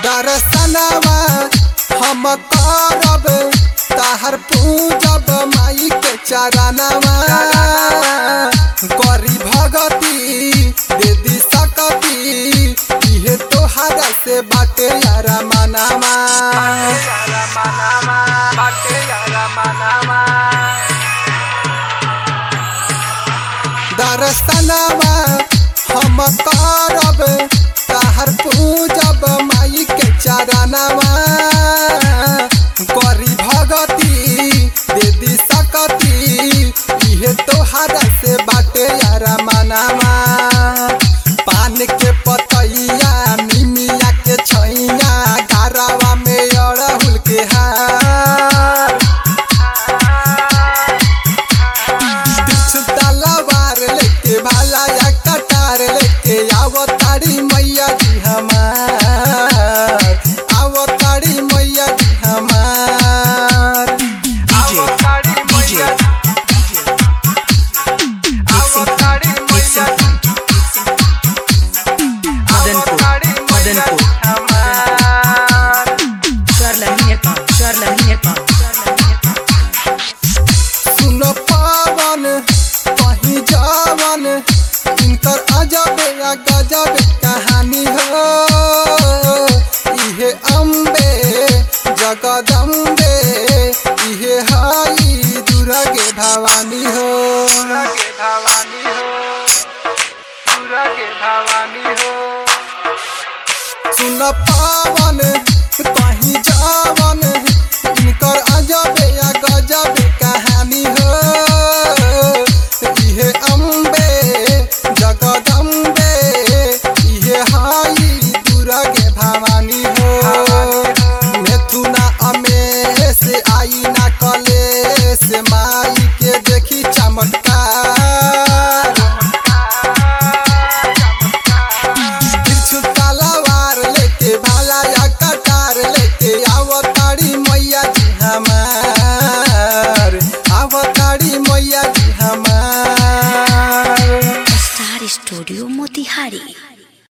दर्शनवा हम करब ताहर पूजब माई के चरणवा करी भगती दे दी सकती इहे तोहरा से बाटे यारा मनावा दर्शनवा हम करब ताहर पूजब माई के चरणवा करी भगती दे दी सकती इहे तोहरा से बाटे यारा मनावा पान के पतैया निमिया के छैया गारावा में अड़हुल के हार बिच्छू तलवार लेके भाला या कटार लेके आवो तारी मैया जी हमार आवो तारी मैया जी हमार DJ, DJ, Madanpur, Madanpur, Charlani Nepal, Charlani Nepal, Charlani Nepal. सुन पावन कहीं जावन इनकर अजब या गजब कहानी हो इहे अम्बे जगदम्बे इहे हाई दुर्गे भवानी हो सुन पावन कहीं जावन इनकर अजब या गजब कहानी हो इहे अम्बे जगदम्बे इहे हाई दुर्गे भवानी हो मेथुना अमेश आई ना कलेश माई के देखी चमत्कार त्रिशूल तलवार लेके भाला या कटार लेके आवताड़ी मैया जी हमार आवताड़ी मैया जी हमार Star Studio Motihari